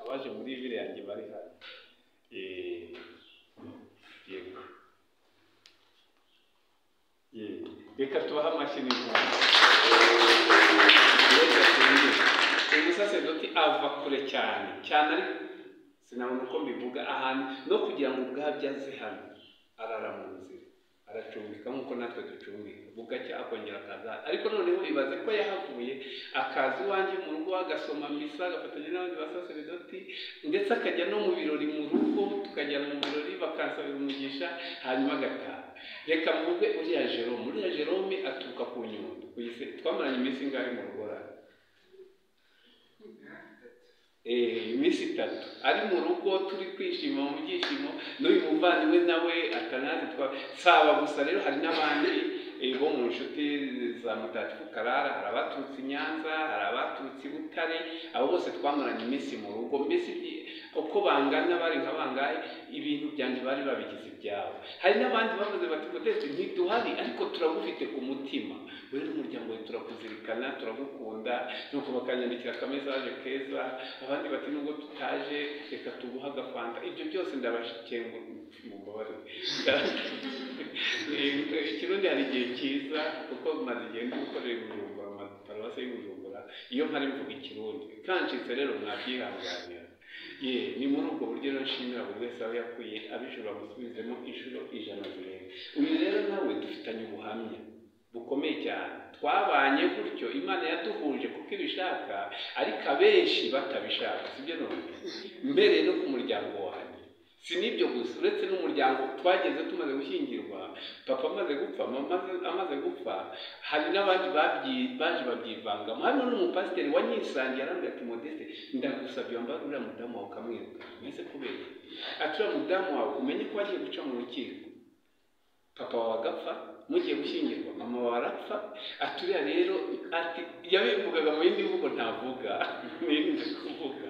baje muri ville yanjye bari hano Eh, yego Eh, reka tubahe amashyi n'inkunga reka tubihe umusaseredoti ava kure cyane cyane ariko sinabona uko mbivuga ahantu no kugira ngo ubwabyo aze hano arara mu nzira aracumbika nk'uko natwe ducumbika bugacya akongera akaza ariko noneho ibaze ko yahavuye akaza iwanjye mu rugo agasoma misa agafatanya n'abandi basaseredoti ndetse akajya no mu birori mu rugo tukajyana mu birori bakansabira umugisha hanyuma agataha reka mvuge uriya jerome uriya jerome aturuka ku nyundo kuyise twamaranye iminsi ingahe mu rugorane Eh, iminsi itatu ari mu rugo turi kwishima mu byishimo n'uyu muvandimwe nawe atanazi twa saba gusa rero hari n'abandi eh, bo mu nshuti za mutagatifu karara hari abaturutse i nyanza hari abaturutse i butare abo bose twamaranye iminsi mu rugo mbese ibi- uko bangana bari nka bangahe ibintu byanjye bari babigize ibyabo hari n'abandi bavuze bati mutesi ntiduhari ariko turagufite ku mutima wowe n'umuryango wawe turakuzirikana turagukunda nuko bakanyandikira akamesaje keza abandi bati nubwo tutaje reka tuguhe agafanta ibyo byose ndabashenguye mubabarire Eh, ikirundi hari igihe cyiza kuko maze igihe ndi gukorera i bujumbura mu maparuwasi y'i bujumbura iyo mpari mvuga ikirundi kancitse rero mwabyihanganira ye ni muri ubwo buryo rero nshimira buri wese aba yakuye abishobora gusubizemo inshuro ijana zirenga uyu rero nawe dufitanye ubuhamya bukomeye cyane twabanye gutyo imana yaduhuje kuko ibishaka ariko abenshi batabishaka sibyo none mbereye no ku muryango wanjye si n'ibyo gusa uretse n'umuryango twageze tumaze gushyingirwa papa amaze gupfa mama amaze- amaze gupfa hari n'abandi babyi- baje babyivangamo harimo n'umupasiteri wanyisangiye arambwira ati modeste ndagusabye wambare uriya mudamu wawe ukamwiruka mwese kubera ati uriya mudamu wawe umenye ko wagiye guca mu rukiko papa wawe agapfa mugiye gushyingirwa mama wawe arapfa ati uriya rero ati yabivugaga mu yindi mvugo ntavuga nirinde kuvuga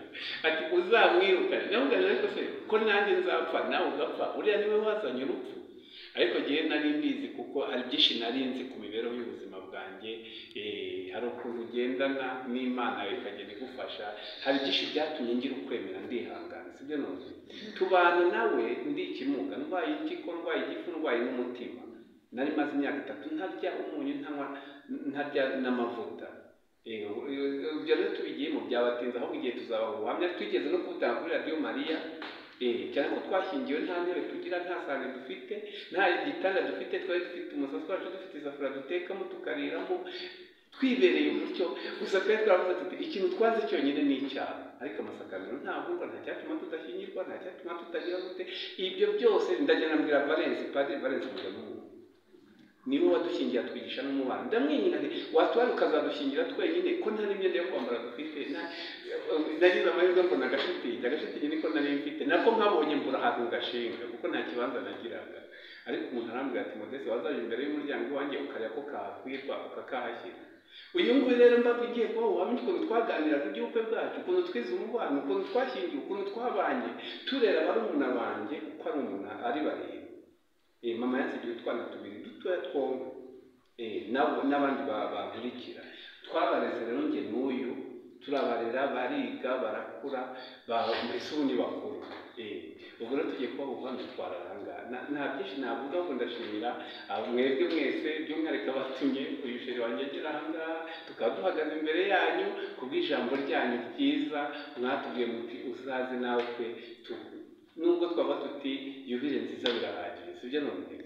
ati uzamwirukane navuga nti, ariko se ko nanjye nzapfa nawe ugapfa uriya niwe wazanye urupfu ariko ngewe nari mbizi kuko hari byinshi nari nzi ku mibereho y'ubuzima bwanjye eh, hari ukuntu ugendana n'imana yawe ikagenda igufasha hari byinshi byatumye ngira ukwemera ndihangana sibyo none tubana nawe ndi ikimuga ndwaye impyiko ndwaye igifu ndwaye n'umutima nari maze imyaka itatu ntarya umunyu ntanywa ntarya n'amavuta Eh, ibyo rero tubigiyemo byabatinze ahubwo igihe tuzaba ubuhamya twigeze no kubutanga kuri radiyo mariya Eh, cyane ko twashyingiwe nta ntebe tugira nta sahane dufite nta gitanda dufite twari dufite umusatsi wacu dufite isafuriya dutekamo tukariramo twibereye gutyo gusa twari twaravuze tuti ikintu twanze cyonyine ni icyaha ariko amasakariro ntavugwa nta cyatuma tudashyingirwa nta cyatuma tutagira gute ibyo byose ndajya nabwira valensi padiri valensi mugamuhu niwe wadushingiye atwigisha n'umubano ndamwenyina nti watwara ukazadushingira twenyine ko nta n'imyenda yo kwambara dufite nta- nagize amahirwe mbona agashitingi agashitingi niko nari mfite nako nkabonye mbura ahantu gashinga kuko nta kibanza nagiraga ariko umuntu arambwira ati modeste wazaje imbere y'umuryango wanjye ukarya ko kahakwirwa ukakahashyira uyu nguyu rero mbaga ugiye kuba ubuhamya ukuntu twaganiraga iby'ubukwe bwacu ukuntu twize umubano ukuntu twashyingiwe ukuntu twabanye turera barumuna banjye uko ari umuntu ari barindwi Eh, mama yansigiye utwana tubiri dutoya twombi Eh, nabo- n'abandi ba- bankurikira twabareze rero njye n'uyu turabarera bariga barakura ba- mbese ubu ni bakuru Eh, ubu rero tugiye kuba ubuhamya twararangana nta byinshi navuga ngo ndashimira abo mwebwe mwese by'umwihariko abatumye uyu sheri wanjye agera aha ngaha tukaba duhagaze imbere yanyu kubw'ijambo ryanyu ryiza mwatubwiye muti uzaze natwe tugu nubwo twaba tuti yubire nziza birahagije sibyo none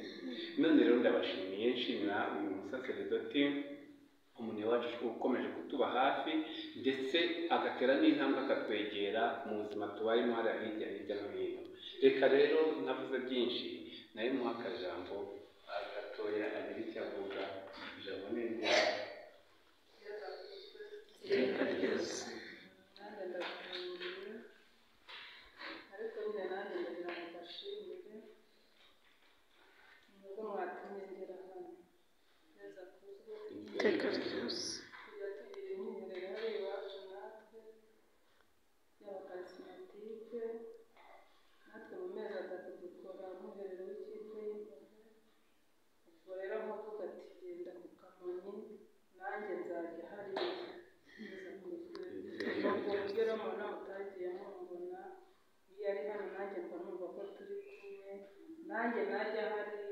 none rero ndabashimiye nshimira uyu musaseredoti umuntu wacu ukomeje kutuba hafi ndetse agatera n'intambwe akatwegera mu buzima tubayemo hariya hirya hirya no hino reka rero navuze byinshi nawe muha akajambo ah, gatoya agire icyo avuga ijambo ni iryawe. iteka ryose nanjye ndagushimire ariko nyine nanjye ndagira ngo mbashimire nubwo mwatumye ngera hano neza kuzwe iteka ryose kujya tugira imyemerere hari iwacu natwe y'abakarismatike natwe mu mezi atatu dukora muherero w'ikipe y'imbohe ubwo rero nkavuga ati genda ku kamonyi nanjye nzajya hariya neza kuzwe ubwo buryo rero mu nama utagiyemo mbona nanjye najya hariya